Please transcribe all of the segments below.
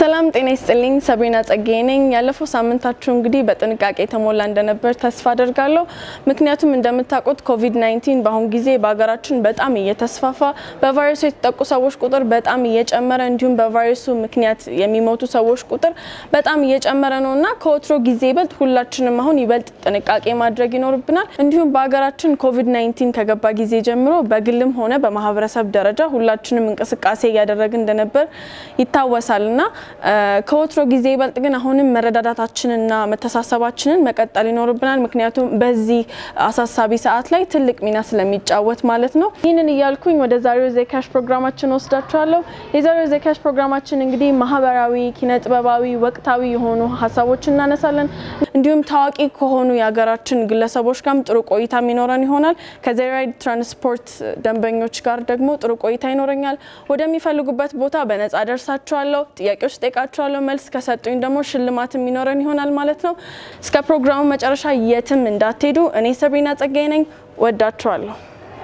ሰላም ጤና ይስጥልኝ። ሰብሪና ጸጋዬ ነኝ። ያለፈው ሳምንታችሁ እንግዲህ በጥንቃቄ የተሞላ እንደነበር ተስፋ አደርጋለሁ። ምክንያቱም እንደምታውቁት ኮቪድ 19 በአሁኑ ጊዜ በሀገራችን በጣም እየተስፋፋ በቫይረሱ የተጠቁ ሰዎች ቁጥር በጣም እየጨመረ እንዲሁም በቫይረሱ ምክንያት የሚሞቱ ሰዎች ቁጥር በጣም እየጨመረ ነው እና ከወትሮ ጊዜ ይበልጥ ሁላችንም አሁን ይበልጥ ጥንቃቄ ማድረግ ይኖርብናል። እንዲሁም በሀገራችን ኮቪድ 19 ከገባ ጊዜ ጀምሮ በግልም ሆነ በማህበረሰብ ደረጃ ሁላችንም እንቅስቃሴ እያደረግን እንደነበር ይታወሳል እና ከወትሮ ጊዜ ይበልጥ ግን አሁንም መረዳዳታችንና መተሳሰባችንን መቀጠል ይኖርብናል። ምክንያቱም በዚህ አሳሳቢ ሰዓት ላይ ትልቅ ሚና ስለሚጫወት ማለት ነው። ይህንን እያልኩኝ ወደ ዛሬው ዜካሽ ፕሮግራማችን ወስዳችኋለሁ። የዛሬው ዜካሽ ፕሮግራማችን እንግዲህ ማህበራዊ፣ ኪነ ጥበባዊ፣ ወቅታዊ የሆኑ ሀሳቦችን እናነሳለን። እንዲሁም ታዋቂ ከሆኑ የሀገራችን ግለሰቦች ጋርም ጥሩ ቆይታ የሚኖረን ይሆናል። ከዘራይድ ትራንስፖርት ደንበኞች ጋር ደግሞ ጥሩ ቆይታ ይኖረኛል። ወደሚፈልጉበት ቦታ በነጻ ደርሳችኋለሁ። ጥያቄዎች ጠይቃችኋለሁ። መልስ ከሰጡኝ ደግሞ ሽልማት የሚኖረን ይሆናል ማለት ነው። እስከ ፕሮግራሙ መጨረሻ የትም እንዳትሄዱ። እኔ ሰብሪና ጸጋዬ ነኝ። ወዳችኋለሁ።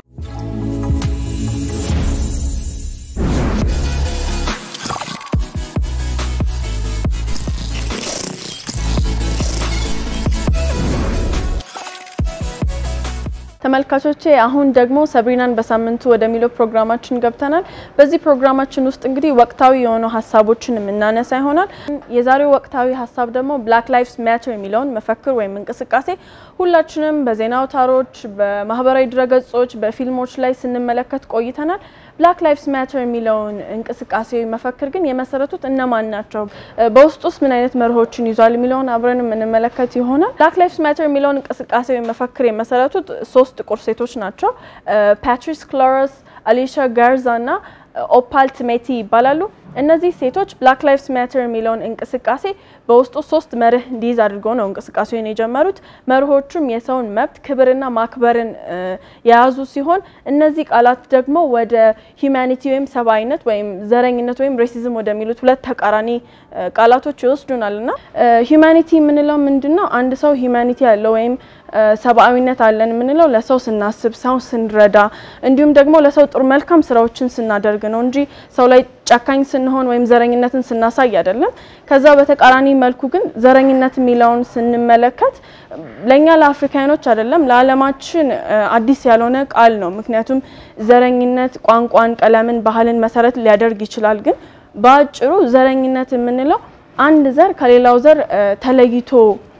ተመልካቾቼ አሁን ደግሞ ሰብሪናን በሳምንቱ ወደሚለው ፕሮግራማችን ገብተናል። በዚህ ፕሮግራማችን ውስጥ እንግዲህ ወቅታዊ የሆኑ ሀሳቦችን የምናነሳ ይሆናል። የዛሬው ወቅታዊ ሀሳብ ደግሞ ብላክ ላይቭስ ማተር የሚለውን መፈክር ወይም እንቅስቃሴ ሁላችንም በዜና አውታሮች፣ በማህበራዊ ድረገጾች፣ በፊልሞች ላይ ስንመለከት ቆይተናል። ብላክ ላይቭስ ማተር የሚለውን እንቅስቃሴ መፈክር ግን የመሰረቱት እነማን ናቸው? በውስጡስ ምን አይነት መርሆችን ይዟል? የሚለውን አብረን የምንመለከት ይሆናል። ብላክ ላይቭስ ማተር የሚለውን እንቅስቃሴ መፈክር የመሰረቱት ሶስት ጥቁር ሴቶች ናቸው። ፓትሪስ ክሎረስ፣ አሊሻ ጋርዛ እና ኦፓል ትሜቲ ይባላሉ። እነዚህ ሴቶች ብላክ ላይቭስ ማተር የሚለውን እንቅስቃሴ በውስጡ ሶስት መርህ እንዲይዝ አድርገው ነው እንቅስቃሴውን የጀመሩት። መርሆቹም የሰውን መብት ክብርና ማክበርን የያዙ ሲሆን እነዚህ ቃላት ደግሞ ወደ ሂውማኒቲ ወይም ሰብአዊነት ወይም ዘረኝነት ወይም ሬሲዝም ወደሚሉት ሁለት ተቃራኒ ቃላቶች ይወስዱናል እና ሂውማኒቲ የምንለው ምንድን ነው? አንድ ሰው ሂውማኒቲ ያለው ወይም ሰብአዊነት አለን የምንለው ለሰው ስናስብ፣ ሰው ስንረዳ እንዲሁም ደግሞ ለሰው ጥሩ መልካም ስራዎችን ስናደርግ ነው እንጂ ሰው ላይ ጨካኝ ስንሆን ወይም ዘረኝነትን ስናሳይ አይደለም። ከዛ በተቃራኒ መልኩ ግን ዘረኝነት የሚለውን ስንመለከት ለእኛ ለአፍሪካኖች አይደለም ለዓለማችን አዲስ ያልሆነ ቃል ነው። ምክንያቱም ዘረኝነት ቋንቋን፣ ቀለምን፣ ባህልን መሰረት ሊያደርግ ይችላል። ግን በአጭሩ ዘረኝነት የምንለው አንድ ዘር ከሌላው ዘር ተለይቶ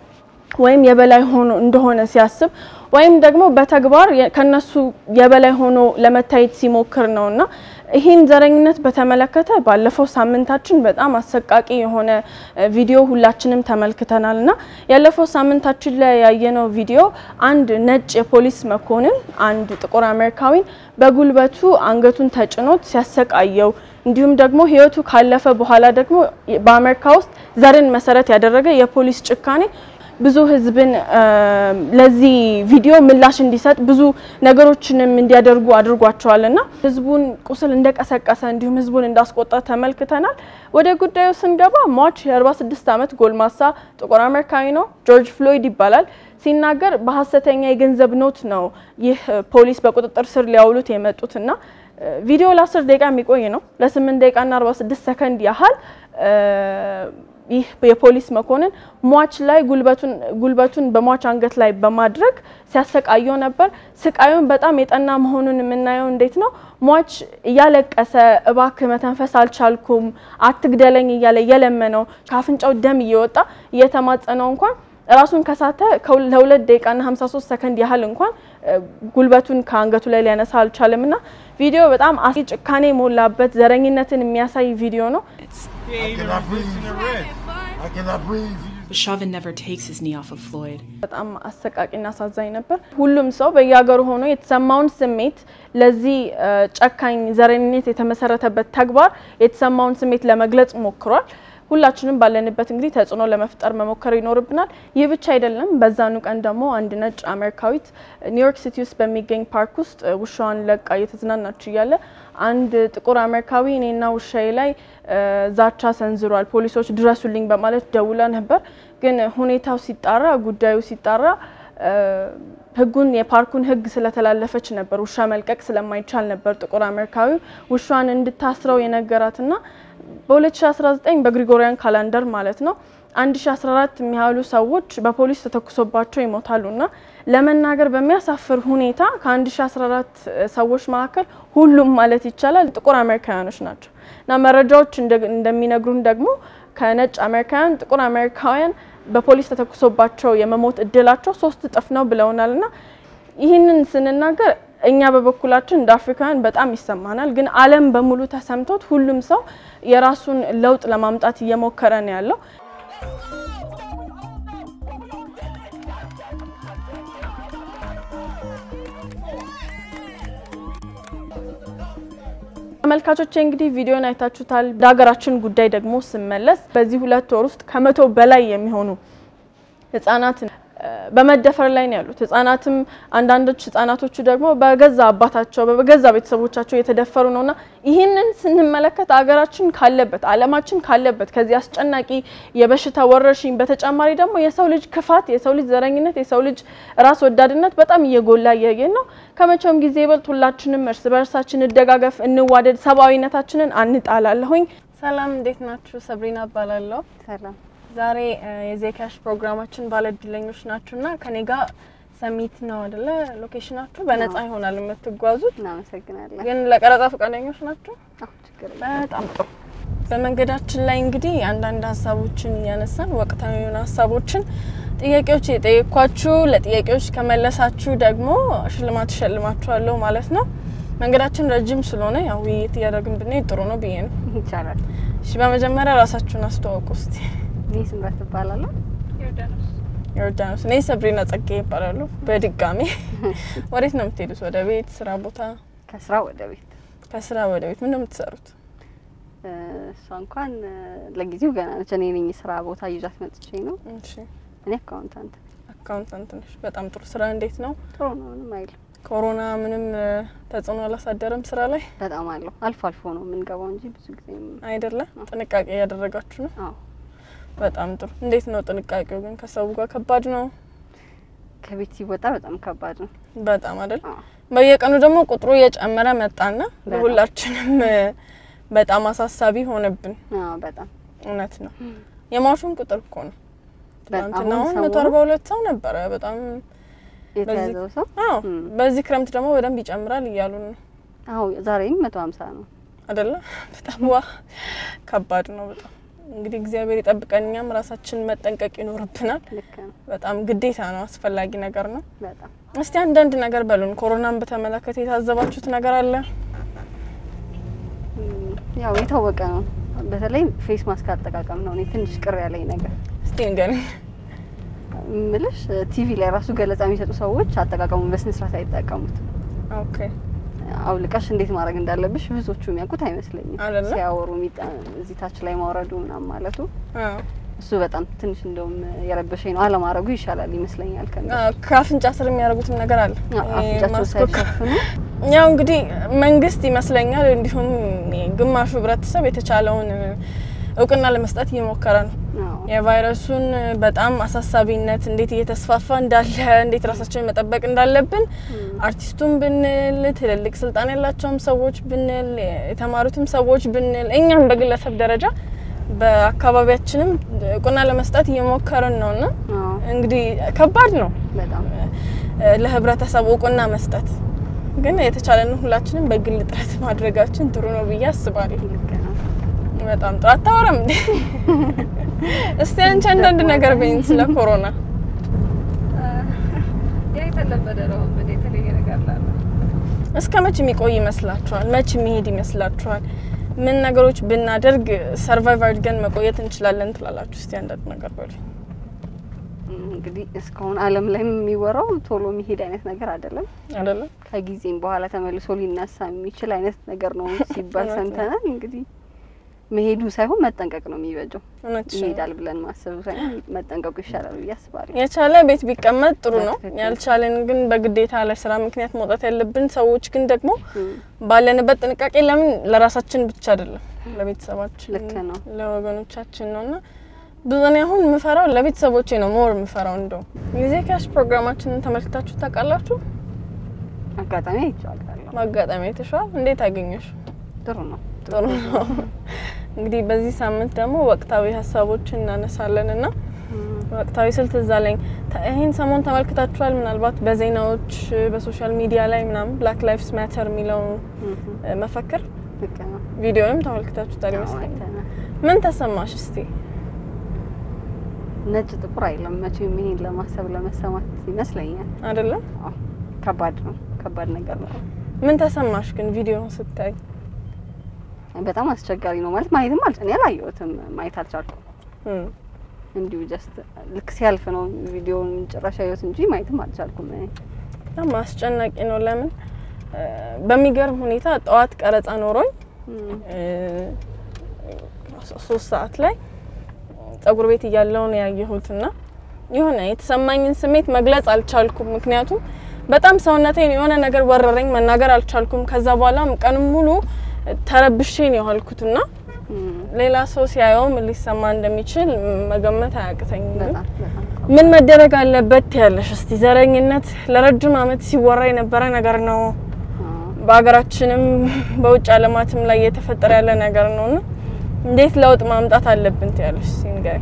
ወይም የበላይ ሆኖ እንደሆነ ሲያስብ ወይም ደግሞ በተግባር ከነሱ የበላይ ሆኖ ለመታየት ሲሞክር ነውና ይህን ዘረኝነት በተመለከተ ባለፈው ሳምንታችን በጣም አሰቃቂ የሆነ ቪዲዮ ሁላችንም ተመልክተናል እና ያለፈው ሳምንታችን ላይ ያየነው ቪዲዮ አንድ ነጭ የፖሊስ መኮንን አንድ ጥቁር አሜሪካዊን በጉልበቱ አንገቱን ተጭኖት ሲያሰቃየው እንዲሁም ደግሞ ሕይወቱ ካለፈ በኋላ ደግሞ በአሜሪካ ውስጥ ዘርን መሰረት ያደረገ የፖሊስ ጭካኔ ብዙ ህዝብን ለዚህ ቪዲዮ ምላሽ እንዲሰጥ ብዙ ነገሮችንም እንዲያደርጉ አድርጓቸዋል እና ህዝቡን ቁስል እንደቀሰቀሰ እንዲሁም ህዝቡን እንዳስቆጣ ተመልክተናል። ወደ ጉዳዩ ስንገባ ሟች የ46 ዓመት ጎልማሳ ጥቁር አሜሪካዊ ነው። ጆርጅ ፍሎይድ ይባላል። ሲናገር በሀሰተኛ የገንዘብ ኖት ነው ይህ ፖሊስ በቁጥጥር ስር ሊያውሉት የመጡት እና ቪዲዮ ለ10 ደቂቃ የሚቆይ ነው። ለ8 ደቂቃና 46 ሰከንድ ያህል ይህ የፖሊስ መኮንን ሟች ላይ ጉልበቱን በሟች አንገት ላይ በማድረግ ሲያሰቃየው ነበር። ስቃዩን በጣም የጠና መሆኑን የምናየው እንዴት ነው? ሟች እያለቀሰ እባክህ መተንፈስ አልቻልኩም፣ አትግደለኝ እያለ እየለመነው ከአፍንጫው ደም እየወጣ እየተማጸነው እንኳን ራሱን ከሳተ ለሁለት ደቂቃና 53 ሰከንድ ያህል እንኳን ጉልበቱን ከአንገቱ ላይ ሊያነሳ አልቻለም እና ቪዲዮ በጣም አስጊ ጭካኔ የሞላበት ዘረኝነትን የሚያሳይ ቪዲዮ ነው። Chauvin never takes his knee off of Floyd. በጣም አሰቃቂና አሳዛኝ ነበር። ሁሉም ሰው በየሀገሩ ሆኖ የተሰማውን ስሜት ለዚህ ጨካኝ ዘረኝነት የተመሰረተበት ተግባር የተሰማውን ስሜት ለመግለጽ ሞክሯል። ሁላችንም ባለንበት እንግዲህ ተጽዕኖ ለመፍጠር መሞከር ይኖርብናል። ይህ ብቻ አይደለም። በዛኑ ቀን ደግሞ አንድ ነጭ አሜሪካዊት ኒውዮርክ ሲቲ ውስጥ በሚገኝ ፓርክ ውስጥ ውሻዋን ለቃ እየተዝናናች እያለ አንድ ጥቁር አሜሪካዊ እኔና ውሻዬ ላይ ዛቻ ሰንዝሯል፣ ፖሊሶች ድረሱልኝ በማለት ደውላ ነበር። ግን ሁኔታው ሲጣራ ጉዳዩ ሲጣራ ህጉን የፓርኩን ህግ ስለተላለፈች ነበር ውሻ መልቀቅ ስለማይቻል ነበር ጥቁር አሜሪካዊ ውሻን እንድታስረው የነገራትና በ2019 በግሪጎሪያን ካላንደር ማለት ነው 1014 የሚያህሉ ሰዎች በፖሊስ ተተኩሶባቸው ይሞታሉና ለመናገር በሚያሳፍር ሁኔታ ከ1014 ሰዎች መካከል ሁሉም ማለት ይቻላል ጥቁር አሜሪካውያኖች ናቸው እና መረጃዎች እንደሚነግሩን ደግሞ ከነጭ አሜሪካውያን ጥቁር አሜሪካውያን በፖሊስ ተተኩሶባቸው የመሞት እድላቸው ሶስት እጥፍ ነው ብለውናል እና ይህንን ስንናገር እኛ በበኩላችን እንደ አፍሪካውያን በጣም ይሰማናል። ግን ዓለም በሙሉ ተሰምቶት ሁሉም ሰው የራሱን ለውጥ ለማምጣት እየሞከረ ነው ያለው። ተመልካቾቼ እንግዲህ ቪዲዮን አይታችሁታል። ወደ ሀገራችን ጉዳይ ደግሞ ስመለስ በዚህ ሁለት ወር ውስጥ ከመቶ በላይ የሚሆኑ ህጻናት በመደፈር ላይ ነው ያሉት። ህጻናትም አንዳንዶች ህጻናቶቹ ደግሞ በገዛ አባታቸው በገዛ ቤተሰቦቻቸው የተደፈሩ ነውና ይህንን ስንመለከት አገራችን ካለበት ዓለማችን ካለበት ከዚህ አስጨናቂ የበሽታ ወረርሽኝ በተጨማሪ ደግሞ የሰው ልጅ ክፋት፣ የሰው ልጅ ዘረኝነት፣ የሰው ልጅ ራስ ወዳድነት በጣም እየጎላ እያየን ነው። ከመቼውም ጊዜ ይበልጥ ሁላችንም እርስ በርሳችን እንደጋገፍ፣ እንዋደድ፣ ሰብአዊነታችንን አንጣላለሁኝ። ሰላም፣ እንዴት ናችሁ? ሰብሪና እባላለሁ። ሰላም ዛሬ የዜካሽ ፕሮግራማችን ባለእድለኞች ናችሁና ከኔ ጋር ሰሚት ነው አይደለ? ሎኬሽናችሁ በነፃ ይሆናል የምትጓዙት፣ እናመሰግናለን። ግን ለቀረጻ ፈቃደኞች ናችሁ? አዎ ችግር የለም። በጣም ጥሩ። በመንገዳችን ላይ እንግዲህ አንዳንድ ሀሳቦችን እያነሳን ወቅታዊ የሆኑ ሀሳቦችን ጥያቄዎች የጠየኳችሁ ለጥያቄዎች ከመለሳችሁ ደግሞ ሽልማት እሸልማችኋለሁ ማለት ነው። መንገዳችን ረጅም ስለሆነ ያው ውይይት እያደረግን ብንሄድ ጥሩ ነው ብዬ ነው። ይቻላል። እሺ፣ በመጀመሪያ ራሳችሁን አስተዋውቁ እስቲ። እኔ ስምረት እባላለሁ። ዮርዳኖስ። እኔ ሰብሪና ጸጌ ይባላሉ። በድጋሚ ወዴት ነው የምትሄዱት? ወደ ቤት፣ ስራ ቦታ? ከስራ ወደ ቤት። ከስራ ወደ ቤት ምን ነው የምትሰሩት? እሷ እንኳን ለጊዜው ገና ነች። እኔ ነኝ ስራ ቦታ ይዣት መጥቼ ነው። እሺ፣ እኔ አካውንታንት አካውንታንት ነሽ። በጣም ጥሩ። ስራ እንዴት ነው? ጥሩ ነው፣ ምንም አይልም። ኮሮና ምንም ተጽዕኖ አላሳደረም ስራ ላይ በጣም አለው። አልፎ አልፎ ነው የምንገባው እንጂ ብዙ ጊዜ አይደለ? ጥንቃቄ እያደረጋችሁ ነው። አዎ በጣም ጥሩ። እንዴት ነው ጥንቃቄው ግን? ከሰው ጋር ከባድ ነው ከቤት ሲወጣ በጣም ከባድ ነው። በጣም አይደል? አዎ በየቀኑ ደግሞ ቁጥሩ እየጨመረ መጣና በጣም። ለሁላችንም በጣም አሳሳቢ ሆነብን። አዎ በጣም እውነት ነው። የሟቹን ቁጥር እኮ ነው በጣም ትናንትና አሁን አሁን ሰሞኑን መቶ አርባ ሁለት ሰው ነበረ። በጣም የተያዘው ሰው አዎ፣ እም። በዚህ ክረምት ደግሞ በደንብ ይጨምራል እያሉ ነው አዎ ዛሬም መቶ ሀምሳ ነው። አደለ? በጣም ዋ ከባድ ነው በጣም እንግዲህ እግዚአብሔር ይጠብቀን። እኛም ራሳችን መጠንቀቅ ይኖርብናል። ልክ ነው። በጣም ግዴታ ነው፣ አስፈላጊ ነገር ነው። በጣም እስቲ አንዳንድ ነገር በሉን። ኮሮናን በተመለከተ የታዘባችሁት ነገር አለ? እም፣ ያው የታወቀ ነው። በተለይ ፌስ ማስክ አጠቃቀም ነው እኔ ትንሽ ቅር ያለኝ ነገር እስቲ ንገሪኝ። ምልሽ ቲቪ ላይ ራሱ ገለጻ የሚሰጡ ሰዎች አጠቃቀሙን በስነ ስርዓት አይጠቀሙት። ኦኬ አውልቀሽ እንዴት ማድረግ እንዳለብሽ ብዙዎቹ የሚያውቁት አይመስለኝም። አይደለ? ሲያወሩ የሚጠ- እዚህ ታች ላይ ማውረዱ ምናምን ማለቱ አዎ። እሱ በጣም ትንሽ እንደውም የረበሸኝ ነው። አለማድረጉ ይሻላል ይመስለኛል። ከ አዎ፣ ከአፍንጫ ስር የሚያደርጉትም ነገር አለ። ይሄ አፍንጫቸው ማስኮክ ሳይሸፍኑ ያው እንግዲህ መንግስት ይመስለኛል እንዲሁም ግማሹ ህብረተሰብ የተቻለውን እውቅና ለመስጠት እየሞከረ ነው። አዎ፣ የቫይረሱን በጣም አሳሳቢነት እንዴት እየተስፋፋ እንዳለ እንዴት ራሳችንን መጠበቅ እንዳለብን አርቲስቱም ብንል ትልልቅ ስልጣን ያላቸውም ሰዎች ብንል የተማሩትም ሰዎች ብንል እኛም በግለሰብ ደረጃ በአካባቢያችንም እውቅና ለመስጠት እየሞከርን ነው እና አዎ፣ እንግዲህ ከባድ ነው በጣም ለህብረተሰቡ እውቅና መስጠት ግን የተቻለን ሁላችንም በግል ጥረት ማድረጋችን ጥሩ ነው ብዬ አስባለሁ። ልክ ነው። በጣም ጥሩ። አታወራም እንዴ? እስቲ አንቺ አንዳንድ ነገር በይን ስለ ኮሮና። የተለመደ ነው። ምን የተለየ ነገር ላለ እስከ መች የሚቆይ ይመስላችኋል? መች የሚሄድ ይመስላችኋል? ምን ነገሮች ብናደርግ ሰርቫይቭ አድርገን መቆየት እንችላለን ትላላችሁ? እስቲ አንዳንድ ነገር በሉ። እንግዲህ እስካሁን ዓለም ላይ የሚወራው ቶሎ የሚሄድ አይነት ነገር አይደለም። አይደለም ከጊዜም በኋላ ተመልሶ ሊነሳ የሚችል አይነት ነገር ነው ሲባል እውነት ነው። ሰምተናል። እንግዲህ መሄዱ ሳይሆን መጠንቀቅ ነው የሚበጀው። እውነት ይሄዳል ብለን ማሰቡ ሳይሆን መጠንቀቁ ይሻላል ብዬ አስባለሁ። የቻለ ቤት ቢቀመጥ ጥሩ ነው። በትክክል። ያልቻለን ግን በግዴታ ለስራ ምክንያት መውጣት ያለብን ሰዎች ግን ደግሞ እም፣ ባለንበት ጥንቃቄ ለምን ለራሳችን ብቻ አይደለም ለቤተሰባችን ልክ ነው። ለወገኖቻችን ነው እና ብዙ እኔ አሁን የምፈራው ለቤተሰቦቼ ነው ሞር የምፈራው። እንደው ጊዜ ካሽ ፕሮግራማችንን ተመልክታችሁ ታውቃላችሁ? አጋጣሚ አይቼዋለሁ። ማጋጠሚ የተሻል እንዴት አገኘሽ? ጥሩ ነው። ጥሩ ነው። እንግዲህ በዚህ ሳምንት ደግሞ ወቅታዊ ሀሳቦችን እናነሳለን እና ወቅታዊ ስልት እዛ ላይ ተ- ይህን ሰሞን ተመልክታችኋል። ምናልባት በዜናዎች በሶሻል ሚዲያ ላይ ምናምን ብላክ ላይፍስ ማተር የሚለው እ፣ መፈክር ልክ ነው። ቪዲዮንም ተመልክታችሁታል አዎ፣ ይመስለኛል። አይተናል። ምን ተሰማሽ እስቲ? ነጭ ጥቁር አይለም መቼም ይሄን ለማሰብ ለመሰማት ይመስለኛል። አይደለም አዎ፣ ከባድ ነው። ከባድ ነገር ነው። ምን ተሰማሽ ግን ቪዲዮውን ስታይ? በጣም አስቸጋሪ ነው ማለት ማየትም አል እኔ አላየሁትም ማየት አልቻልኩም። እም፣ እንዲሁ ጀስት ልክ ሲያልፍ ነው ቪዲዮውን ጭራሽ ያየሁት እንጂ ማየትም አልቻልኩም። እኔ በጣም አስጨናቂ ነው። ለምን እ፣ በሚገርም ሁኔታ ጠዋት ቀረጻ ኖሮኝ እም፣ እ፣ ሶስት ሰዓት ላይ ጸጉር ቤት እያለሁ ነው ያየሁት እና የሆነ የተሰማኝን ስሜት መግለጽ አልቻልኩም። ምክንያቱም በጣም ሰውነቴን የሆነ ነገር ወረረኝ፣ መናገር አልቻልኩም። ከዛ በኋላም ቀን ሙሉ ተረብሼ ነው የዋልኩትና እም፣ ሌላ ሰው ሲያየው ምን ሊሰማ እንደሚችል መገመት አያቅተኝም። ግን በጣም በጣም ምን መደረግ አለበት ያለሽ እስቲ? ዘረኝነት ለረጅም ዓመት ሲወራ የነበረ ነገር ነው። አዎ። በሀገራችንም በውጭ ዓለማትም ላይ እየተፈጠረ ያለ ነገር ነው እና እንዴት ለውጥ ማምጣት አለብን ትያለሽ? እስቲ ንገሪኝ።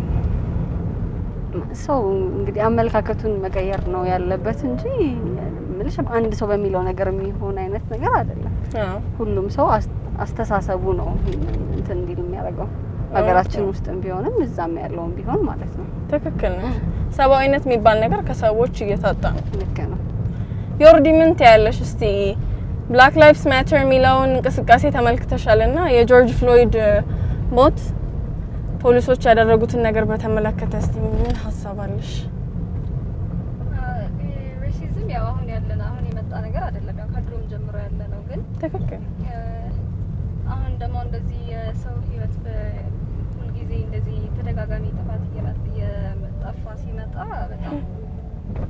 ሰው እንግዲህ አመለካከቱን መቀየር ነው ያለበት እንጂ ምልሽ አንድ ሰው በሚለው ነገር የሚሆን አይነት ነገር አይደለም። አዎ ሁሉም ሰው አስ- አስተሳሰቡ ነው ይሄንን እንትን እንዲል የሚያደርገው ሀገራችን ውስጥም ቢሆንም እዛም ያለውም ቢሆን ማለት ነው። ትክክል ነው። ሰብአዊነት የሚባል ነገር ከሰዎች እየታጣ ነው። ልክ ነው። ዮርዲ ምን ትያለሽ? እስቲ ብላክ ላይፍስ ማተር የሚለውን እንቅስቃሴ ተመልክተሻል እና የጆርጅ ፍሎይድ እ፣ ሞት ፖሊሶች ያደረጉትን ነገር በተመለከተ እስቲ ምን ሀሳብ አለሽ? ሬሲዝም ያው አሁን ያለን አሁን የመጣ ነገር አይደለም። ያው ከድሮም ጀምሮ ያለ ነው። ግን ትክክል እ፣ አሁን ደግሞ እንደዚህ የሰው ሕይወት ሁልጊዜ እንደዚህ ተደጋጋሚ ጥፋት እየመጣ እየጠፋ ሲመጣ በጣም እ፣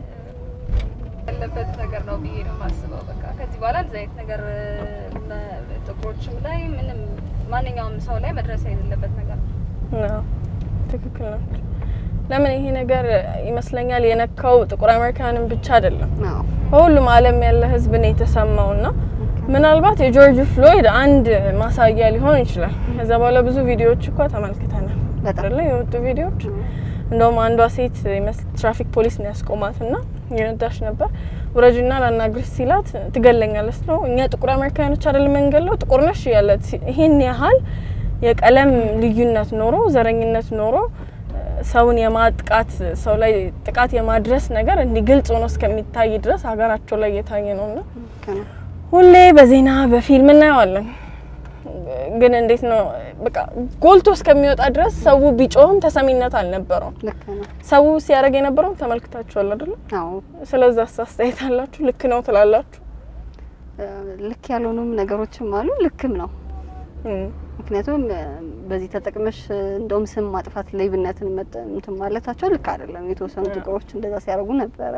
ያለበት ነገር ነው ብዬ ነው የማስበው። በቃ ከዚህ በኋላ እንደዚህ አይነት ነገር እ፣ ለ- ጥቁሮችም ላይ ምንም ማንኛውም ሰው ላይ መድረስ የሌለበት ነገር ነው። ነው። ትክክል ናቸው። ለምን ይሄ ነገር ይመስለኛል የነካው ጥቁር አሜሪካንን ብቻ አይደለም አዎ በሁሉም ዓለም ያለ ህዝብ ነው የተሰማው እና ምናልባት የጆርጅ ፍሎይድ አንድ ማሳያ ሊሆን ይችላል። ከዛ በኋላ ብዙ ቪዲዮዎች እኮ ተመልክተናል በጣም አይደለ? የወጡ ቪዲዮዎች እንደውም አንዷ ሴት የመስ- ትራፊክ ፖሊስ ነው ያስቆማት እና የነዳሽ ነበር ውረጅና ላናግርሽ ሲላት ትገለኛለች ነው እኛ ጥቁር አሜሪካኖች አይደል የምንገለው ጥቁር ነሽ ያለት ሲ- ይሄን ያህል የቀለም ልዩነት ኖሮ ዘረኝነት ኖሮ እ፣ ሰውን የማጥቃት ሰው ላይ ጥቃት የማድረስ ነገር እንዲህ ግልጽ ሆኖ እስከሚታይ ድረስ ሀገራቸው ላይ እየታየ ነው እና ልክ ነው። ሁሌ በዜና በፊልም እናየዋለን። ግን እንዴት ነው በቃ ጎልቶ እስከሚወጣ ድረስ ሰው ቢጮህም ተሰሚነት አልነበረውም። ልክ ነው። ሰው ሲያደርግ የነበረውን ተመልክታችኋል አይደለ? አዎ ስለዛ አስተያየት አላችሁ? ልክ ነው ትላላችሁ? እ፣ ልክ ያልሆኑም ነገሮችም አሉ፣ ልክም ነው። እም፣ ምክንያቱም እ፣ በዚህ ተጠቅመሽ እ፣ እንደውም ስም ማጥፋት ሌብነትን መጠ- እንትን ማለታቸው ልክ አይደለም። የተወሰኑ ጥቁሮች እንደዛ ሲያደርጉ ነበረ።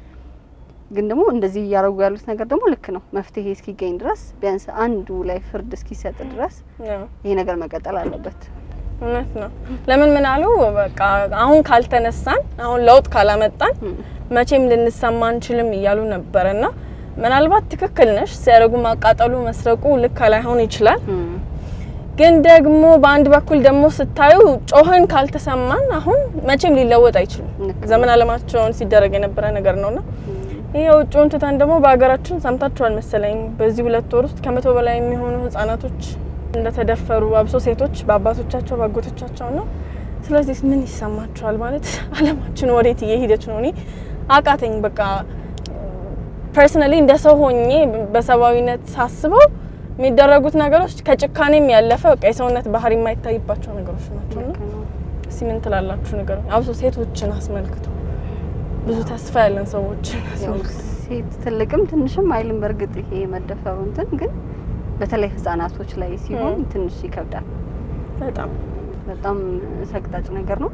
ግን ደግሞ እንደዚህ እያደረጉ ያሉት ነገር ደግሞ ልክ ነው። መፍትሄ እስኪገኝ ድረስ ቢያንስ አንዱ ላይ ፍርድ እስኪሰጥ ድረስ ያው ይሄ ነገር መቀጠል አለበት። እውነት ነው። ለምን ምን አሉ በቃ አሁን ካልተነሳን አሁን ለውጥ ካላመጣን እም፣ መቼም ልንሰማ አንችልም እያሉ ነበር እና ምናልባት ትክክል ነሽ። ሲያደርጉ ማቃጠሉ፣ መስረቁ ልክ ላይሆን ይችላል። እም፣ ግን ደግሞ በአንድ በኩል ደግሞ ስታዩ ጮህን ካልተሰማን አሁን መቼም ሊለወጥ አይችልም። ልክ ነው። ዘመን አለማቸውን ሲደረግ የነበረ ነገር ነውና እም፣ ይህ የውጭውን ትተን ደግሞ በሀገራችን ሰምታችኋል መሰለኝ በዚህ ሁለት ወር ውስጥ ከመቶ በላይ የሚሆኑ ህጻናቶች እንደተደፈሩ አብሶ ሴቶች በአባቶቻቸው በአጎቶቻቸው ነው። ስለዚህ ምን ይሰማችኋል? ማለት አለማችን ወዴት እየሄደች ነው? እኔ አቃተኝ። በቃ ፐርሰናሊ እንደ ሰው ሆኜ በሰብአዊነት ሳስበው የሚደረጉት ነገሮች ከጭካኔም ያለፈ በቃ የሰውነት ባህሪ የማይታይባቸው ነገሮች ናቸው። እና ልክ ነው። እስቲ ምን ትላላችሁ? ነገር አብሶ ሴቶችን አስመልክቶ ብዙ ተስፋ ያለን ሰዎችን ያው አስመልክቶ ሴት ትልቅም ትንሽም አይልም። በእርግጥ ይሄ መደፈሩ እንትን ግን በተለይ ህጻናቶች ላይ ሲሆን እም። ትንሽ ይከብዳል። በጣም በጣም ሰቅጣጭ ነገር ነው።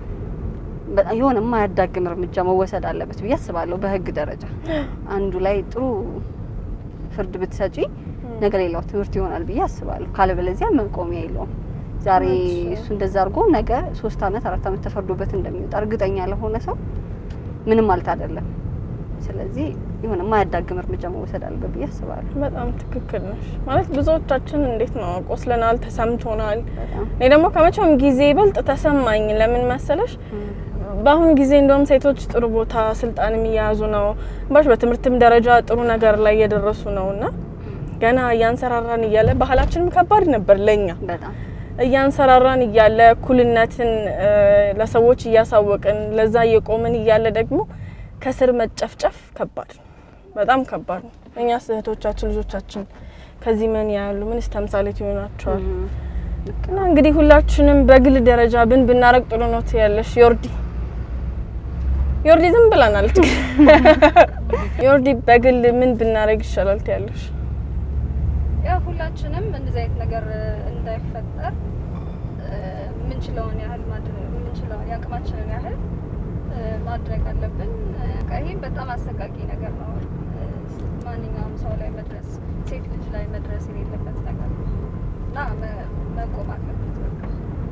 በጣም የሆነ የማያዳግም እርምጃ መወሰድ አለበት ብዬ አስባለሁ። በህግ ደረጃ አንዱ ላይ ጥሩ ፍርድ ብትሰጪ ነገ ሌላው ትምህርት ይሆናል ብዬ አስባለሁ። ካለበለዚያ መቆሚያ የለውም። ዛሬ እሱ እንደዛ አድርጎ ነገ ሶስት አመት አራት አመት ተፈርዶበት እንደሚወጣ እርግጠኛ ለሆነ ሰው ምንም ማለት አይደለም። ስለዚህ የሆነ የማያዳግም እርምጃ መወሰድ አለበት ብዬ አስባለሁ። በጣም ትክክል ነሽ። ማለት ብዙዎቻችን እንዴት ነው ቆስለናል፣ ተሰምቶናል። በጣም እኔ ደግሞ ከመቼውም ጊዜ ይበልጥ ተሰማኝ። ለምን መሰለሽ? በአሁን ጊዜ እንደውም ሴቶች ጥሩ ቦታ ስልጣንም እየያዙ ነው ባሽ በትምህርትም ደረጃ ጥሩ ነገር ላይ እየደረሱ ነው እና ገና እያንሰራራን እያለ ባህላችንም ከባድ ነበር ለኛ በጣም እያንሰራራን እያለ እኩልነትን እ፣ ለሰዎች እያሳወቅን ለዛ እየቆምን እያለ ደግሞ ከስር መጨፍጨፍ ከባድ ነው፣ በጣም ከባድ ነው። እኛ እህቶቻችን ልጆቻችን ከዚህ ምን ያሉ ምንስ ተምሳሌት ይሆናቸዋል? እም፣ ልክ እና ነው። እንግዲህ ሁላችንም በግል ደረጃ ብን ብናረግ ጥሩ ነው ትያለሽ ዮርዲ? ዮርዲ ዝም ብላናለች። ዮርዲ በግል ምን ብናረግ ይሻላል ትያለሽ? ያው ሁላችንም እንደዚህ አይነት ነገር እንዳይፈጠር እ፣ የምንችለውን ያህል ማድረግ የምንችለውን የአቅማችንን ያህል እ፣ ማድረግ አለብን። እ፣ በቃ ይሄም በጣም አሰቃቂ ነገር ነው። እ፣ ማንኛውም ሰው ላይ መድረስ ሴት ልጅ ላይ መድረስ የሌለበት ነገር ነው እና መ- መቆም አለበት በቃ።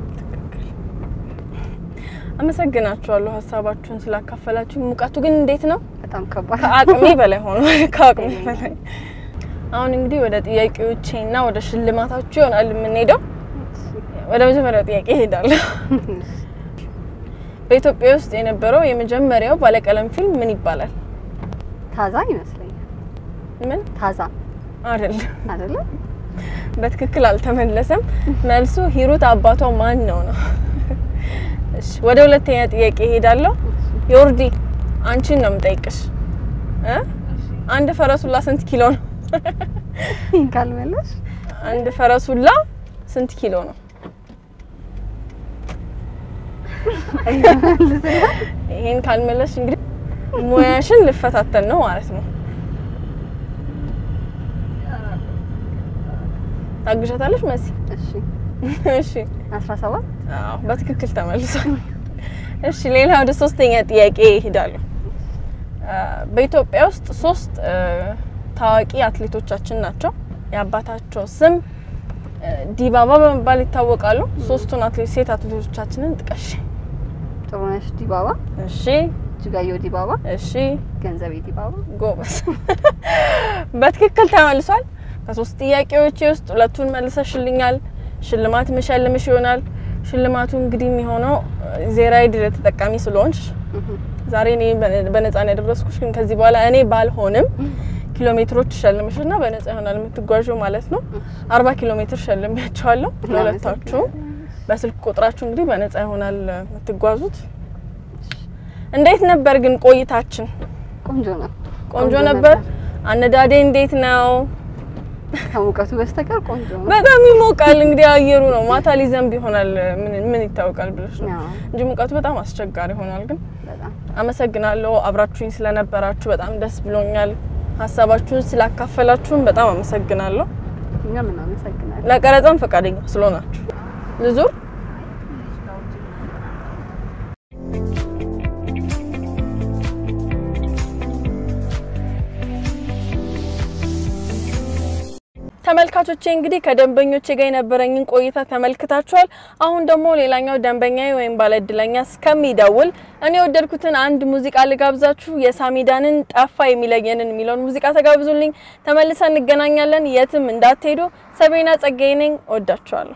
አመሰግናችኋለሁ ሀሳባችሁን ስላካፈላችሁ። ሙቀቱ ግን እንዴት ነው? በጣም ከባድ ከአቅሜ በላይ ሆኖ ከአቅሜ በላይ። አሁን እንግዲህ ወደ ጥያቄዎቼ እና ወደ ሽልማታችሁ ይሆናል የምንሄደው። ወደ መጀመሪያው ጥያቄ እሄዳለሁ። በኢትዮጵያ ውስጥ የነበረው የመጀመሪያው ባለቀለም ፊልም ምን ይባላል? ታዛ ይመስለኛል። ምን ታዛ አይደለም፣ አይደለ? በትክክል አልተመለሰም። መልሱ ሂሩት አባቷ ማን ነው ነው። እሺ፣ ወደ ሁለተኛ ጥያቄ እሄዳለሁ። ዮርዲ አንቺን ነው የምጠይቅሽ እ አንድ ፈረሱላ ስንት ኪሎ ነው? ይህን ካልመለሽ አንድ ፈረሱላ ስንት ኪሎ ነው? ይሄን ካልመለሽ እንግዲህ ሙያሽን ልፈታተን ነው ማለት ነው። ታግሻታለሽ መሲ? እሺ እሺ፣ 17 አዎ በትክክል ተመልሷል። እሺ፣ ሌላ ወደ ሶስተኛ ጥያቄ ይሄዳለሁ። በኢትዮጵያ ውስጥ ሶስት እ፣ ታዋቂ አትሌቶቻችን ናቸው። የአባታቸው ስም እ፣ ዲባባ በመባል ይታወቃሉ። ሶስቱን አትሌት ሴት አትሌቶቻችንን ጥቀሽ። ጥሩነሽ ዲባባ፣ እሺ፣ እጅጋየሁ ዲባባ፣ እሺ፣ ገንዘቤ ዲባባ። ጎበዝ። በትክክል ተመልሷል። ከሶስት ጥያቄዎች ውስጥ ሁለቱን መልሰሽልኛል። ሽልማት ምሸልምሽ ይሆናል። ሽልማቱ እንግዲህ የሚሆነው ዜራይድ ተጠቃሚ ስለሆንሽ ዛሬ እኔ በነፃ ነው ያደረስኩሽ፣ ግን ከዚህ በኋላ እኔ ባልሆንም ኪሎ ሜትሮች ሸልምሽና በነፃ ይሆናል የምትጓዡ ማለት ነው። አርባ ኪሎ ሜትር ሸልሚያቸዋለሁ ለሁለታችሁ። በስልክ ቁጥራችሁ እንግዲህ በነፃ ይሆናል የምትጓዙት። እንዴት ነበር ግን ቆይታችን? ቆንጆ ነው። ቆንጆ ነበር። አነዳዴ እንዴት ነው? ከሙቀቱ በስተቀር ቆንጆ ነው። በጣም ይሞቃል። እንግዲህ አየሩ ነው። ማታ ሊዘንብ ይሆናል። ምን ምን ይታወቃል ብለሽ ነው አዎ፣ እንጂ ሙቀቱ በጣም አስቸጋሪ ሆኗል። ግን በጣም አመሰግናለሁ አብራችሁኝ ስለነበራችሁ በጣም ደስ ብሎኛል። ሀሳባችሁን ስላካፈላችሁን በጣም አመሰግናለሁ። እኛም እናመሰግናለን። ለቀረጻም ፈቃደኛ ስለሆናችሁ ልዙር ተመልካቾቼ እንግዲህ ከደንበኞቼ ጋር የነበረኝን ቆይታ ተመልክታችኋል። አሁን ደግሞ ሌላኛው ደንበኛዬ ወይም ባለእድለኛ እስከሚደውል እኔ የወደድኩትን አንድ ሙዚቃ ልጋብዛችሁ። የሳሚዳንን ጠፋ የሚለየንን የሚለውን ሙዚቃ ተጋብዙልኝ። ተመልሰን እንገናኛለን። የትም እንዳትሄዱ። ሰቤና ጸጋዬ ነኝ። እወዳችኋለሁ።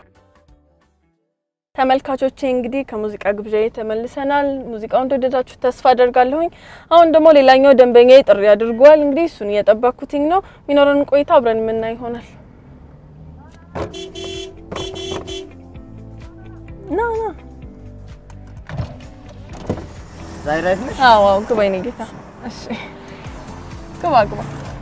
ተመልካቾቼ እንግዲህ ከሙዚቃ ግብዣዬ ተመልሰናል። ሙዚቃውን እንደወደዳችሁ ተስፋ አደርጋለሁኝ። አሁን ደግሞ ሌላኛው ደንበኛዬ ጥሪ አድርጓል። እንግዲህ እሱን እየጠበቅኩትኝ ነው። የሚኖረን ቆይታ አብረን የምናይ ይሆናል። ና ና። ዛይራይት ነሽ? አዎ አዎ፣ ግባ የኔ ጌታ። እሺ ግባ ግባ።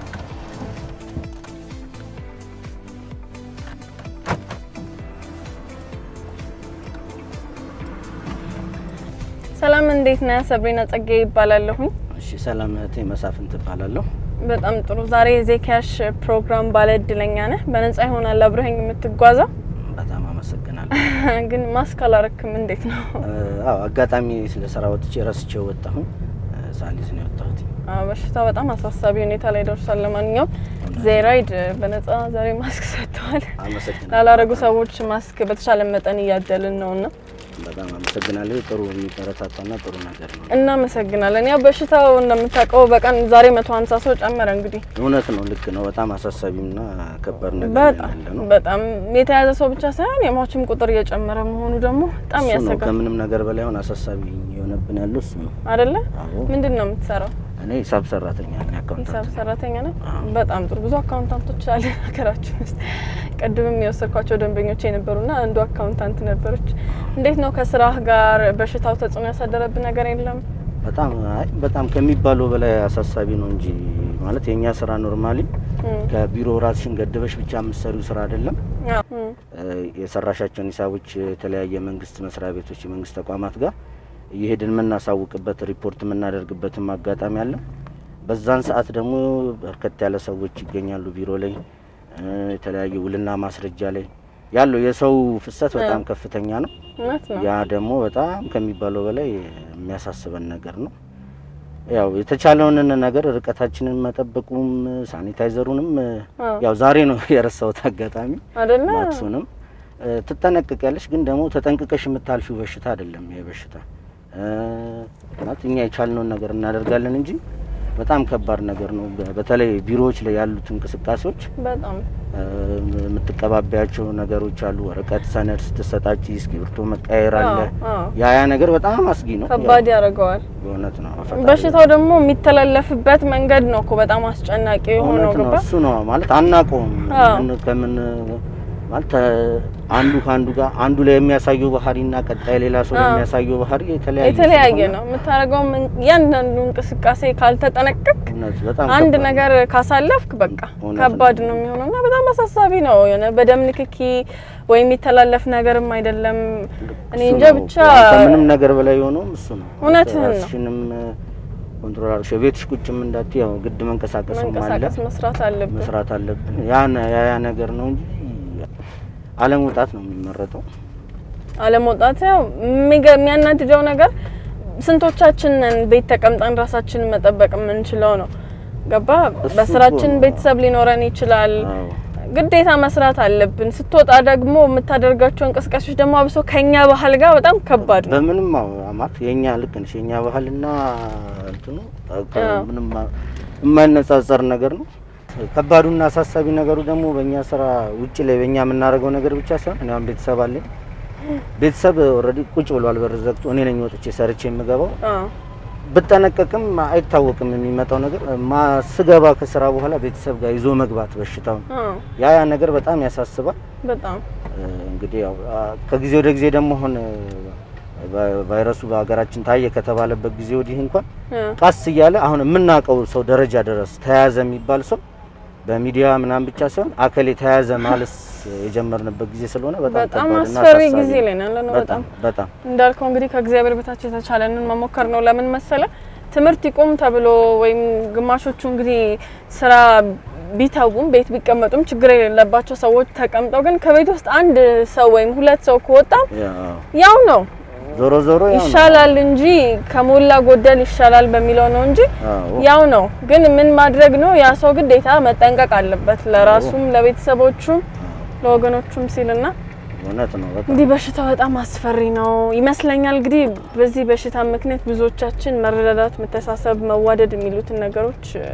ሰላም እንዴት ነህ? ሰብሪና ጸጋዬ ይባላለሁኝ። እሺ ሰላም እህቴ መሳፍንት እባላለሁ። በጣም ጥሩ። ዛሬ የዜካሽ ፕሮግራም ባለ እድለኛ ነህ። በነጻ ይሆናል አብረኸኝ የምትጓዘው። በጣም አመሰግናለሁ። ግን ማስክ አላረክም። እንዴት ነው? እ፣ አዎ አጋጣሚ ስለ ስራ ወጥቼ ረስቼው ወጣሁኝ። እ፣ ሳሊዝ ነው የወጣሁት። አዎ፣ በሽታው በጣም አሳሳቢ ሁኔታ ላይ ደርሷል። ለማንኛውም ዜራይድ በነጻ ዛሬ ማስክ ሰጥተዋል። አመሰግናለሁ። ላላረጉ ሰዎች ማስክ በተቻለ መጠን እያደልን ነውና በጣም አመሰግናለሁ። ጥሩ የሚበረታታና ጥሩ ነገር ነው። እናመሰግናለን። ያው በሽታው እንደምታውቀው በቀን ዛሬ 150 ሰው ጨመረ። እንግዲህ እውነት ነው፣ ልክ ነው። በጣም አሳሳቢና ከባድ ነገር ላይ በጣም ያለ ነው። በጣም የተያዘ ሰው ብቻ ሳይሆን የሟችም ቁጥር እየጨመረ መሆኑ ደግሞ በጣም እሱ ነው ያሰጋል ከምንም ነገር በላይ አሁን አሳሳቢ የሆነብን ያለው እሱ ነው። አይደለ? አዎ ምንድን ነው የምትሰራው? እኔ ሂሳብ ሰራተኛ ነኝ፣ ሂሳብ አካውንታንት። ሰራተኛ ነህ? አዎ። በጣም ጥሩ። ብዙ አካውንታንቶች አለ ሀገራችን ውስጥ። ቅድምም የወሰድኳቸው ደንበኞች የነበሩና አንዱ አካውንታንት ነበረች። እንዴት ነው ከስራህ ጋር በሽታው ተጽዕኖ ያሳደረብህ ነገር የለም? በጣም አይ በጣም ከሚባለው በላይ አሳሳቢ ነው እንጂ ማለት የእኛ ስራ ኖርማሊ እም፣ ከቢሮ ራስሽን ገድበሽ ብቻ የምትሰሪው ስራ አይደለም። አዎ፣ እም፣ እ፣ የሰራሻቸውን ሂሳቦች የተለያየ መንግስት መስሪያ ቤቶች፣ የመንግስት ተቋማት ጋር እየሄድን የምናሳውቅበት ሪፖርት የምናደርግበትም አጋጣሚ አለ። በዛን ሰዓት ደግሞ በርከት ያለ ሰዎች ይገኛሉ ቢሮ ላይ እ፣ የተለያየ ውልና ማስረጃ ላይ ያለው የሰው ፍሰት በጣም ከፍተኛ ነው። እውነት ነው። ያ ደግሞ በጣም ከሚባለው በላይ የሚያሳስበን ነገር ነው። ያው የተቻለውን ነገር ርቀታችንን መጠበቁም ሳኒታይዘሩንም እ፣ አዎ። ያው ዛሬ ነው የረሳሁት አጋጣሚ አይደለ? ማክሱንም እ፣ ትጠነቅቂያለሽ፣ ግን ደግሞ ተጠንቅቀሽ የምታልፊው በሽታ አይደለም ይሄ በሽታ እ፣ ማለት እኛ የቻልነውን ነገር እናደርጋለን እንጂ በጣም ከባድ ነገር ነው። በ- በተለይ ቢሮዎች ላይ ያሉት እንቅስቃሴዎች በጣም እ፣ የምትቀባቢያቸው ነገሮች አሉ። ወረቀት፣ ሰነድ ስትሰጣጭ እስክሪብቶ መቀየር አለ። አዎ፣ አዎ። ያ ያ ነገር በጣም አስጊ ነው። ከባድ ያደርገዋል። በእውነት ነው። ፈጣሪ- በሽታው ደግሞ የሚተላለፍበት መንገድ ነው እኮ በጣም አስጨናቂ የሆነው እውነት ነው። ገባ እሱ ነው ማለት አናውቀውም። አዎ። ምን ከምን ማለት ተ- አንዱ ከአንዱ ጋር አንዱ ላይ የሚያሳየው ባህሪና ቀጣይ ሌላ ሰው ላይ አዎ። የሚያሳየው ባህሪ የተለያየ የተለያየ ስለሆነ ነው የምታደርገው። እያንዳንዱ እንቅስቃሴ ካልተጠነቀቅ እውነት በጣም አንድ ከባድ ነው። ነገር ካሳለፍክ በቃ እውነት ከባድ ነው። ነው የሚሆነው እና በጣም አሳሳቢ ነው። የሆነ በደም ንክኪ ወይም የሚተላለፍ ነገርም አይደለም። እኔ እሱ እንጃ ነው። ብቻ ከምንም ነገር በላይ የሆነውም እሱ ነው። እውነትህን ነው። ራስሽንም ኮንትሮል አድርገሽ ቤትሽ ቁጭም እንዳትዪ ያው ግድ መንቀሳቀስም አለ መንቀሳቀስ መስራት አለብን። መስራት አለብን። ያ ነ- ያ ያ ነገር ነው እንጂ አለመውጣት ነው የሚመረጠው። አለመውጣት ያው የሚገ- የሚያናድደው ነገር ስንቶቻችንን ቤት ተቀምጠን ራሳችንን መጠበቅ የምንችለው ነው። ገባ እሱ በስራችን እኮ ነው። ቤተሰብ ሊኖረን ይችላል። አዎ ግዴታ መስራት አለብን። ስትወጣ ደግሞ የምታደርጋቸው እንቅስቃሴዎች ደግሞ አብሶ ከኛ ባህል ጋር በጣም ከባድ ነው። በምንም ማለት የኛ ልክ ነሽ። የኛ ባህልና እንትኑ ከ- አዎ። ምንም የማይነጻጸር ነገር ነው። ከባዱና አሳሳቢ ነገሩ ደግሞ በእኛ ስራ ውጭ ላይ በእኛ የምናደርገው ነገር ብቻ ሳይሆን እኔ አሁን ቤተሰብ አለኝ። ቤተሰብ ኦልሬዲ ቁጭ ብሏል በር ዘግቶ፣ እኔ ነኝ ወጥቼ ሰርቼ የምገባው። አዎ ብጠነቀቅም አይታወቅም የሚመጣው ነገር ማ ስገባ ከስራ በኋላ ቤተሰብ ጋር ይዞ መግባት በሽታውን አዎ ያ ያ ነገር በጣም ያሳስባል። በጣም እ፣ እንግዲህ ያው አ፣ ከጊዜ ወደ ጊዜ ደግሞ አሁን እ፣ ቫ- ቫይረሱ በሀገራችን ታየ ከተባለበት ጊዜ ወዲህ እንኳን አዎ ቀስ እያለ አሁን የምናውቀው ሰው ደረጃ ድረስ ተያዘ የሚባል ሰው በሚዲያ ምናምን ብቻ ሳይሆን አከሌ ተያዘ ማለት የጀመርንበት ጊዜ ስለሆነ በጣም በጣም ከባድና አስፈሪ አሳሳቢ ጊዜ ነው። ላይ ነው ያለነው። በጣም በጣም በጣም እንዳልከው እንግዲህ ከእግዚአብሔር በታች የተቻለንን መሞከር ነው። ለምን መሰለ ትምህርት ይቁም ተብሎ ወይም ግማሾቹ እንግዲህ ስራ ቢተውም ቤት ቢቀመጡም ችግር የሌለባቸው ሰዎች ተቀምጠው ግን ከቤት ውስጥ አንድ ሰው ወይም ሁለት ሰው ከወጣ ያው ያው ነው ዞሮ ዞሮ ያው ነው። ይሻላል እንጂ ከሞላ ጎደል ይሻላል በሚለው ነው እንጂ አዎ። ያው ነው። ግን ምን ማድረግ ነው ያ ሰው ግዴታ መጠንቀቅ አለበት ለራሱም ለቤተሰቦቹም ለወገኖቹም ሲልና እውነት ነው በጣም እንዲህ በሽታው በጣም አስፈሪ ነው ይመስለኛል። እንግዲህ በዚህ በሽታ ምክንያት ብዙዎቻችን መረዳዳት፣ መተሳሰብ፣ መዋደድ የሚሉትን ነገሮች እ፣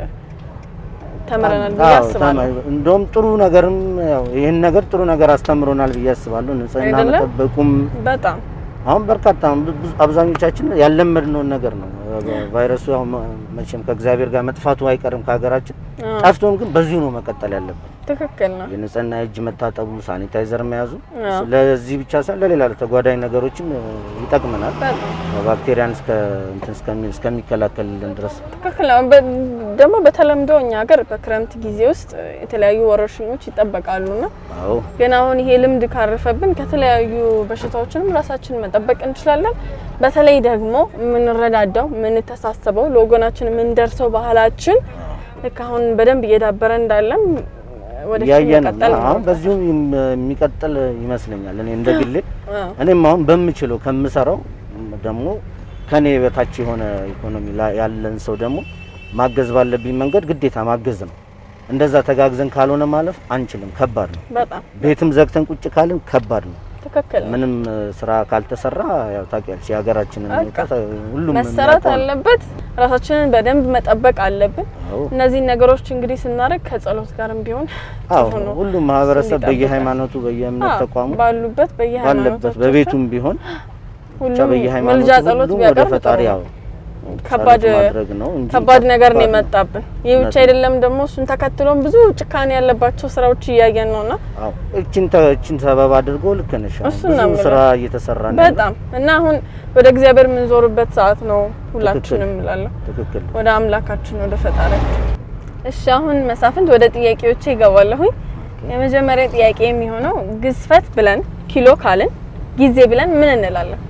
ተምረናል ብዬ አዎ፣ አስባለሁ። ተማ- እንደውም ጥሩ ነገርም ያው ይህን ነገር ጥሩ ነገር አስተምሮናል ብዬ አስባለሁ። ንጽህና አይደለም? መጠበቁም በጣም አሁን በርካታ ብዙ- አብዛኞቻችን ያለመድነውን ነገር ነው። ቫይረሱ ያው መ- መቼም ከእግዚአብሔር ጋር መጥፋቱ አይቀርም ከሀገራችን አዎ፣ ጠፍቶም ግን በዚሁ ነው መቀጠል ያለብን። ትክክል ነው። የንጽህና እጅ መታጠቡ፣ ሳኒታይዘር መያዙ አዎ፣ ለዚህ ብቻ ሳይሆን ለሌላ ለተጓዳኝ ነገሮችም እ, ይጠቅመናል። በጣም ባክቴሪያን እስከ እንትን እስከሚ- እስከሚከላከልልን ድረስ ትክክል ነው። በ- ደግሞ በተለምዶ እኛ ሀገር በክረምት ጊዜ ውስጥ የተለያዩ ወረርሽኞች ይጠበቃሉና አዎ ግን አሁን ይሄ ልምድ ካረፈብን ከተለያዩ በሽታዎችንም ራሳችንን መጠበቅ እንችላለን። በተለይ ደግሞ የምንረዳዳው የምንተሳሰበው ለወገናችን የምንደርሰው ባህላችን ልክ አሁን በደንብ እየዳበረ እንዳለም ወደ እያየን ነው። መቀጠል አሁን በዚሁ የም- የሚቀጥል ይመስለኛል። እኔ እንደ ግሌ አዎ፣ እኔም አሁን በምችለው ከምሰራው ደግሞ ከኔ በታች የሆነ ኢኮኖሚ ላይ ያለን ሰው ደግሞ ማገዝ ባለብኝ መንገድ ግዴታ ማገዝ ነው። እንደዛ ተጋግዘን ካልሆነ ማለፍ አንችልም። ከባድ ነው። በጣም ቤትም ዘግተን ቁጭ ካልን ከባድ ነው። ትክክል ነው። ምንም እ፣ ስራ ካልተሰራ ያው ታውቂያለሽ የሀገራችንን በቃ ሁኔታ ሁሉም መሰራት የሚያውቀው ነው። አለበት። ራሳችንን በደንብ መጠበቅ አለብን። አዎ እነዚህን ነገሮች እንግዲህ ስናደርግ ከጸሎት ጋርም ቢሆን አዎ ጥሩ ነው። ሁሉም ማህበረሰብ ይጠብቃል። በየሃይማኖቱ በየእምነት አዎ፣ ተቋሙ ባሉበት ባለበት በየሃይማኖቶቻቸው በቤቱም ቢሆን ብቻ ሁሉም በየሃይማኖቱ ምልጃ ጸሎት ሁሉም ወደ ቢያቀርብ ፈጣሪ ጥሩ ያው ነው። ከባድ ጸሎት ማድረግ ነው እንጂ ከባድ ነገር ነው ከባድ የመጣብን። ይህ ብቻ እውነት ነው። አይደለም ደግሞ እሱን ተከትሎም ብዙ ጭካኔ ያለባቸው ስራዎች እያየን ነውና አዎ እቺን ተ- እቺን ሰበብ አድርጎ ልክ ነሽ። አሁን እሱን ነው ብዙ የምልህ። ስራ እየተሰራ ነው። ያለው። በጣም እና አሁን ወደ እግዚአብሔር የምንዞርበት ሰዓት ነው ሁላችንም እላለሁ። ትክክል ወደ አምላካችን ወደ ፈጣሪያችን። እሺ አሁን መሳፍንት ወደ ጥያቄዎቼ ይገባለሁኝ። የመጀመሪያ ጥያቄ የሚሆነው ግዝፈት ብለን ኪሎ ካልን ጊዜ ብለን ምን እንላለን?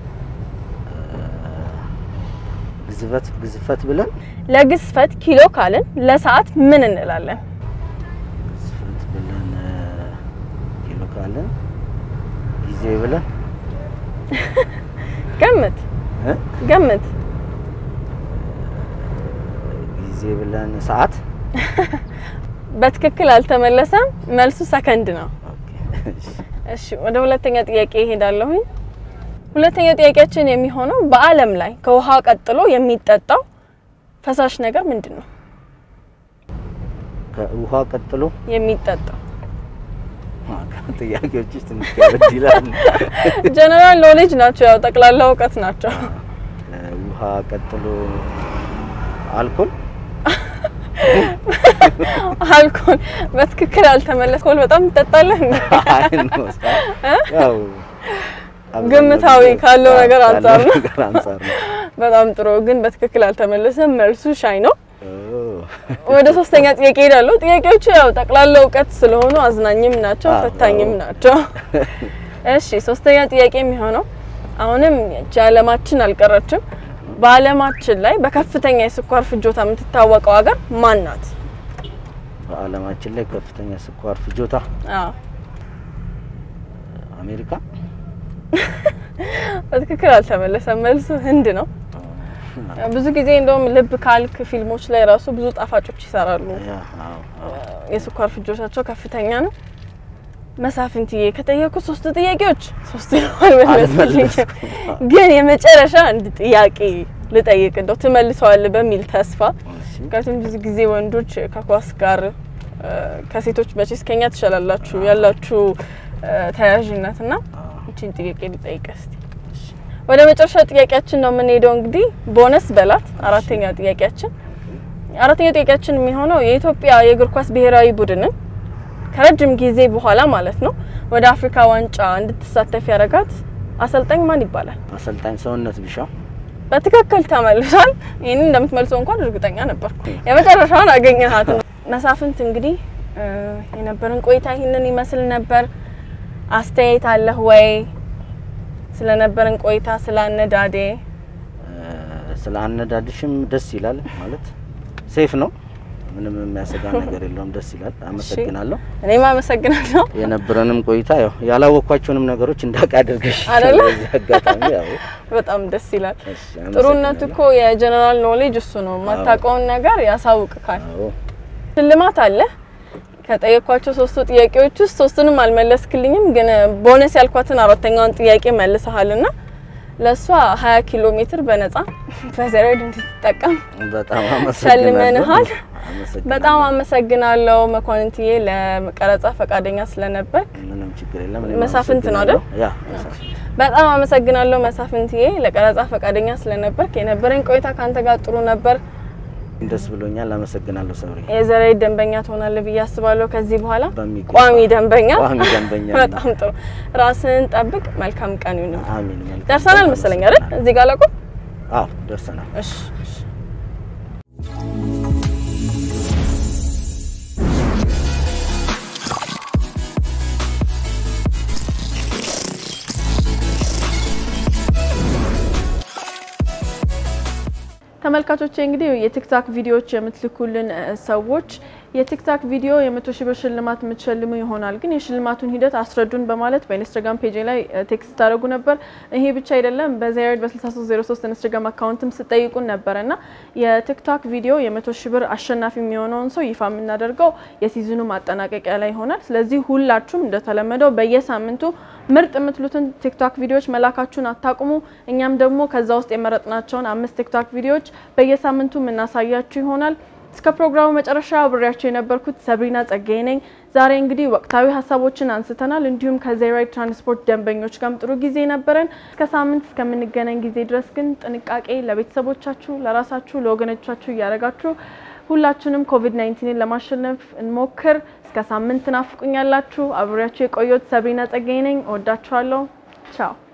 ግዝፈት ግዝፈት ብለን ለግዝፈት ኪሎ ካልን ለሰዓት ምን እንላለን? ግዝፈት ብለን እ፣ ኪሎ ካለን ጊዜ ብለን ገምት እ? ገምት። ጊዜ ብለን ሰዓት በትክክል አልተመለሰም። መልሱ ሰከንድ ነው። ኦኬ። እሺ ወደ ሁለተኛ ጥያቄ ይሄዳለሁኝ። ሁለተኛው ጥያቄያችን የሚሆነው በዓለም ላይ ከውሃ ቀጥሎ የሚጠጣው ፈሳሽ ነገር ምንድን ነው? ከውሃ ቀጥሎ የሚጠጣው ጥያቄዎችሽ ትንሽ ከበድ ይላል። ጀነራል ኖሌጅ ናቸው፣ ያው ጠቅላላ እውቀት ናቸው። ውሃ ቀጥሎ አልኮል አልኮል በትክክል አልተመለስኮል። በጣም ትጠጣለህ እንዴ? አይ ነው ያው ግምታዊ ካለው ነገር አንጻር ነው። ነገር አንጻር ነው። በጣም ጥሩ ግን በትክክል አልተመለሰም። መልሱ ሻይ ነው። ኦ፣ ወደ ሶስተኛ ጥያቄ ሄዳለሁ። ጥያቄዎቹ ያው ጠቅላላ እውቀት ስለሆኑ አዝናኝም ናቸው፣ አዎ። ፈታኝም ናቸው። እሺ ሶስተኛ ጥያቄ የሚሆነው አሁንም ይህች ዓለማችን አልቀረችም። በዓለማችን ላይ በከፍተኛ የስኳር ፍጆታ የምትታወቀው ሀገር ማን ናት? በዓለማችን ላይ ከፍተኛ ስኳር ፍጆታ አዎ አሜሪካ በትክክል አልተመለሰም። መልሱ ህንድ ነው። ብዙ ጊዜ እንደውም ልብ ካልክ ፊልሞች ላይ ራሱ ብዙ ጣፋጮች ይሰራሉ። ያ፣ አዎ፣ አዎ። የስኳር ፍጆታቸው ከፍተኛ ነው። መሳፍንትዬ ከጠየቁ ሶስት ጥያቄዎች ሶስት አልመለስልኝም። አልመለስኩም። ግን የመጨረሻ አንድ ጥያቄ ልጠይቅ እንደው ትመልሰዋለህ በሚል ተስፋ እሺ፣ ምክንያቱም ብዙ ጊዜ ወንዶች ከኳስ ጋር እ፣ ከሴቶች መቼስ ከኛ ትሻላላችሁ ያላችሁ እ፣ ተያያዥነት እና እቺን ጥያቄ ልጠይቅ እስቲ። ወደ መጨረሻ ጥያቄያችን ነው የምንሄደው። እንግዲህ ቦነስ በላት አራተኛ ጥያቄያችን አራተኛ ጥያቄያችን የሚሆነው የኢትዮጵያ የእግር ኳስ ብሔራዊ ቡድንን ከረጅም ጊዜ በኋላ ማለት ነው ወደ አፍሪካ ዋንጫ እንድትሳተፍ ያደረጋት አሰልጣኝ ማን ይባላል? አሰልጣኝ ሰውነት ቢሻው በትክክል ተመልሷል። ይህንን እንደምትመልሰው እንኳን እርግጠኛ ነበርኩ። የመጨረሻውን አገኘሃት። መሳፍንት እንግዲህ እ፣ የነበረን ቆይታ ይህንን ይመስል ነበር። አስተያየት አለህ ወይ? ስለነበረን ቆይታ ስለ አነዳዴ ስለ አነዳድሽም ደስ ይላል። ማለት ሴፍ ነው፣ ምንም የሚያሰጋ ነገር የለውም። ደስ ይላል። አመሰግናለሁ። እኔም አመሰግናለሁ። የነበረንም ቆይታ ያው ያላወቅኳቸውንም ነገሮች እንዳውቅ አድርገሽ አይደለ? በዚህ አጋጣሚ ያው በጣም ደስ ይላል። እሺ፣ ጥሩነቱ አመሰግናለሁ። እኮ የጀነራል ኖሌጅ እሱ ነው። የማታውቀውን ነገር ያሳውቅካል። አዎ ሽልማት አለ። ከጠየኳቸው ሶስቱ ጥያቄዎች ውስጥ ሶስቱንም አልመለስክልኝም፣ ግን ቦነስ ያልኳትን አራተኛውን ጥያቄ መልሰሃልና ለእሷ 20 ኪሎ ሜትር በነጻ በዘሬድ እንድትጠቀም በጣም አመሰግናለሁ። ሸልመንሃል። አመሰግናለሁ። በጣም አመሰግናለሁ መኳንንትዬ ለቀረጻ ፈቃደኛ ስለነበር። ምንም ችግር የለም። እኔም መሳፍንት ነው አይደል? አመሰግናለሁ። ያ መሳፍንት። በጣም አመሰግናለሁ መሳፍንትዬ ለቀረጻ ፈቃደኛ ስለነበር። የነበረኝ ቆይታ ካንተ ጋር ጥሩ ነበር። ደስ ብሎኛል። አመሰግናለሁ ሰብሪ። የዘሬድ ደንበኛ ትሆናለህ ብዬ አስባለሁ። ከዚህ በኋላ በሚገባ ቋሚ ደንበኛ። ቋሚ ደንበኛ ነኝ። በጣም ጥሩ። ራስህን ጠብቅ። መልካም ቀን ይሁን። አሚን። መልካም ደርሰናል ቀን። መሰለኝ አይደል? እዚህ ጋር ላቁም። አዎ ደርሰናል። እሺ እሺ። ተመልካቾቼ እንግዲህ የቲክታክ ቪዲዮዎች የምትልኩልን እ፣ ሰዎች የቲክታክ ቪዲዮ የመቶ ሺህ ብር ሽልማት የምትሸልሙ ይሆናል፣ ግን የሽልማቱን ሂደት አስረዱን በማለት በኢንስታግራም ፔጅ ላይ ቴክስት ታደረጉ ነበር። ይሄ ብቻ አይደለም፣ በዛይድ በ6303 ኢንስታግራም አካውንትም ስጠይቁን ነበረ እና የቲክታክ ቪዲዮ የመቶ ሺህ ብር አሸናፊ የሚሆነውን ሰው ይፋ የምናደርገው የሲዝኑ ማጠናቀቂያ ላይ ይሆናል። ስለዚህ ሁላችሁም እንደተለመደው በየሳምንቱ ምርጥ የምትሉትን ቲክቶክ ቪዲዮዎች መላካችሁን አታቁሙ። እኛም ደግሞ ከዛ ውስጥ የመረጥናቸውን አምስት ቲክቶክ ቪዲዮዎች በየሳምንቱ የምናሳያችሁ ይሆናል። እስከ ፕሮግራሙ መጨረሻ አብሬያቸው የነበርኩት ሰብሪና ጸጋዬ ነኝ። ዛሬ እንግዲህ ወቅታዊ ሀሳቦችን አንስተናል። እንዲሁም ከዘይራይድ ትራንስፖርት ደንበኞች ጋርም ጥሩ ጊዜ ነበረን። እስከ ሳምንት እስከምንገናኝ ጊዜ ድረስ ግን ጥንቃቄ ለቤተሰቦቻችሁ፣ ለራሳችሁ፣ ለወገኖቻችሁ እያደረጋችሁ ሁላችንም ኮቪድ 19ን ለማሸነፍ እንሞክር። እስከ ሳምንት ናፍቁኛላችሁ። አብሬያችሁ የቆየሁት ሰብሪና ጸጋዬ ነኝ። እወዳችኋለሁ። ቻው